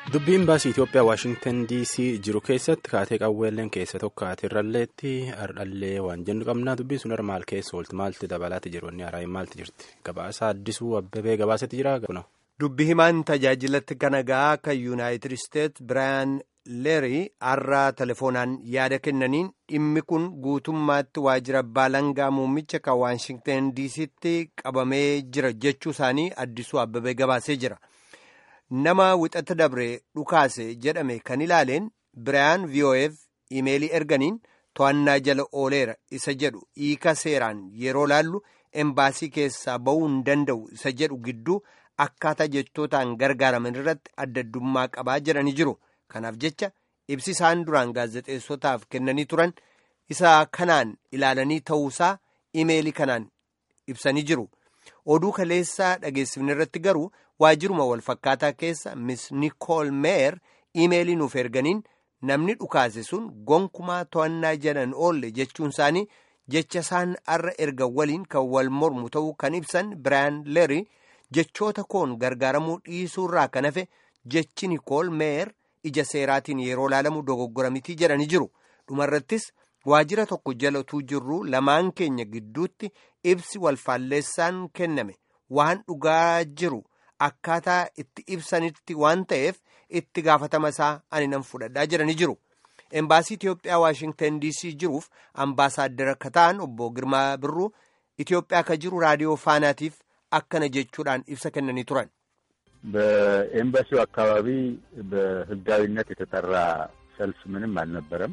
Dubbiin baasii Itoophiyaa Waashingtan DC jiru keessatti kaatee qawweelleen keessa tokko irralleetti hardhallee waan jennu qabna. Dubbiin sun maal keessa oolti? Maalti dabalaati jiru? Inni haraayeen maalti jirti? Gabaasa addisuu abbabee gabaasetti jira. Dubbi himaan tajaajilatti kana gahaa kan yuunaayitid isteet Biraayan Leerii har'a telefoonaan yaada kennaniin dhimmi kun guutummaatti waajjira baalangaa muummicha kan Waashingtan DC'tti qabamee jira jechuu isaanii addisuu abbabee gabaasee jira. Nama wixata dabre dhukaase jedhame kan ilaaleen Biraayan VOF imeelii erganiin to'annaa jala ooleera isa jedhu hiika seeraan yeroo laallu embaasii keessaa ba'uu hin danda'u isa jedhu gidduu akkaataa jechootaan gargaaraman irratti adda addummaa qabaa jedhanii jiru. Kanaaf jecha ibsi isaan duraan gaazexeessotaaf kennanii turan isa kanaan ilaalanii ta'uusaa imeelii kanaan ibsanii jiru. Oduu kaleessaa dhageessifne irratti garuu waajjiruma walfakkaataa keessa Miss Nicole Meyer imeelii nuuf erganiin namni dhukaase sun gonkumaa to'annaa jalan oolle jechuun isaanii jecha isaan arra erga waliin kan wal mormu ta'uu kan ibsan Biraayan Leerii jechoota koon gargaaramuu dhiisuurraa kan hafe jechi Nicole Meyer ija seeraatiin yeroo laalamu dogoggora mitii jedhanii jiru. Dhumarrattis waajjira tokko jalatuu jirru lamaan keenya gidduutti ibsi walfaalleessaan kenname waan dhugaa jiru akkaataa itti ibsanitti waan ta'eef itti gaafatama isaa ani nan fudhadhaa jedhanii jiru. Embaasii Itoophiyaa Waashingtan DC jiruuf ambaasaaddara akka ta'an obbo Girmaa Birruu Itoophiyaa akka jiru raadiyoo faanaatiif akkana jechuudhaan ibsa kennanii turan. በኤምባሲው አካባቢ በህጋዊነት የተጠራ ሰልፍ ምንም አልነበረም።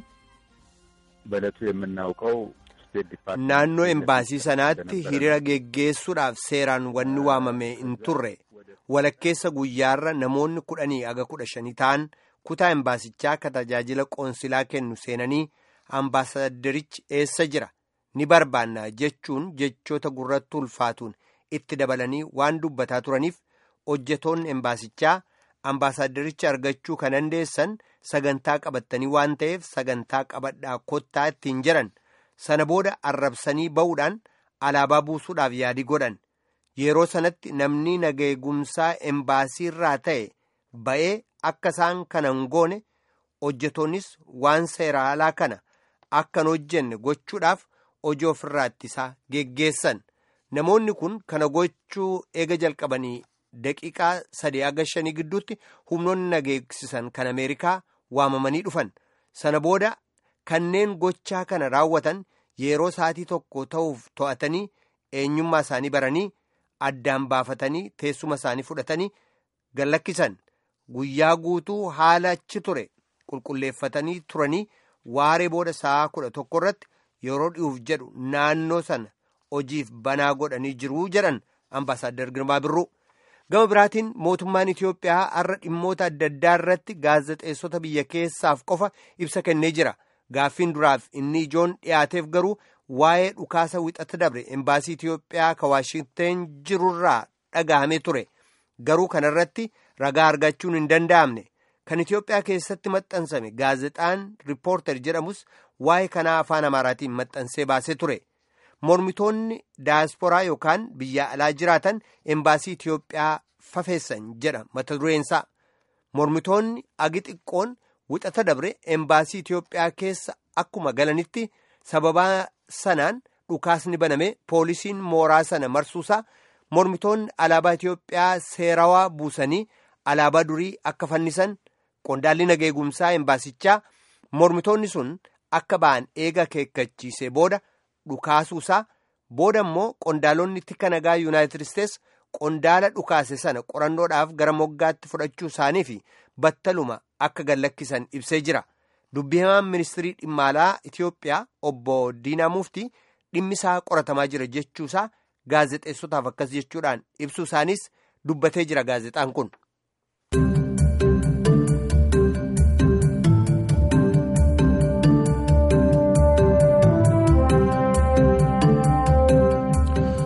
በዕለቱ የምናውቀው ስቴት ዲፓርትመንት naannoo embaasii sanaatti hiriira geggeessuudhaaf seeraan wanni waamame hin turre walakkeessa guyyaarra namoonni kudhanii aga kudha shanii ta'an kutaa embaasichaa ka tajaajila qoonsilaa kennu seenanii ambaasaadderichi eessa jira ni barbaanna jechuun jechoota gurratti ulfaatuun itti dabalanii waan dubbataa turaniif hojjetoonni embaasichaa ambaasaaddericha argachuu kan dandeessan sagantaa qabattanii waan ta'eef sagantaa qabadhaa kottaa ittiin jiran sana booda arrabsanii ba'uudhaan alaabaa buusuudhaaf yaadii godhan yeroo sanatti namni nageegumsaa embaasiirraa ta'e ba'ee akka isaan kana hin goone hojjetoonnis waan seeraalaa kana akka hin hojjenne gochuudhaaf hojii ofirraa ittisaa geggeessan namoonni kun kana gochuu eega jalqabanii daqiiqaa sadii aga shanii gidduutti humnoonni nageessisan kan ameerikaa waamamanii dhufan sana booda kanneen gochaa kana raawwatan yeroo sa'atii tokko ta'uuf to'atanii eenyummaa isaanii baranii addaan baafatanii teessuma isaanii fudhatanii gallakkisan guyyaa guutuu haala achi ture qulqulleeffatanii turanii waaree booda sa'a kudha tokko irratti yeroo dhi'uuf jedhu naannoo sana hojiif banaa godhanii jiruu jedhan ambaasaaddar Girmaa Birruu. gama biraatiin mootummaan Itoophiyaa har'a dhimmoota adda addaa irratti gaazexeessota biyya keessaaf qofa ibsa kennee jira. Gaaffiin duraaf inni ijoon dhiyaateef garuu waa'ee dhukaasa wixata dabre embaasii Itoophiyaa ka Waashingteen jirurraa dhagahamee ture. Garuu kanarratti ragaa argachuun hin danda'amne. Kan Itoophiyaa keessatti maxxansame gaazexaan Riippoorter jedhamus waa'ee kanaa afaan Amaaraatiin maxxansee baasee ture. mormitoonni daayasporaa yookaan biyya alaa jiraatan embaasii Itoophiyaa fafeessan jedha mata dureensaa mormitoonni agi xiqqoon wixata dabre embaasii Itoophiyaa keessa akkuma galanitti sababaa sanaan dhukaasni baname poolisiin mooraa sana marsuusaa mormitoonni alaabaa Itoophiyaa seerawaa buusanii alaabaa durii akka fannisan qondaalli nageegumsaa embaasichaa mormitoonni sun akka ba'an eega akeekkachiisee booda. dhukaasuusaa booda immoo qondaalonni tika nagaa yuunaayitid isteets qondaala dhukaase sana qorannoodhaaf gara moggaatti fudhachuu isaanii fi battaluma akka gallakkisan ibsee jira dubbi himaan ministirii dhimma alaa itiyoophiyaa obbo diinaa muftii dhimmisaa qoratamaa jira jechuusaa gaazexeessotaaf akkas jechuudhaan ibsuu isaaniis dubbatee jira gaazexaan kun.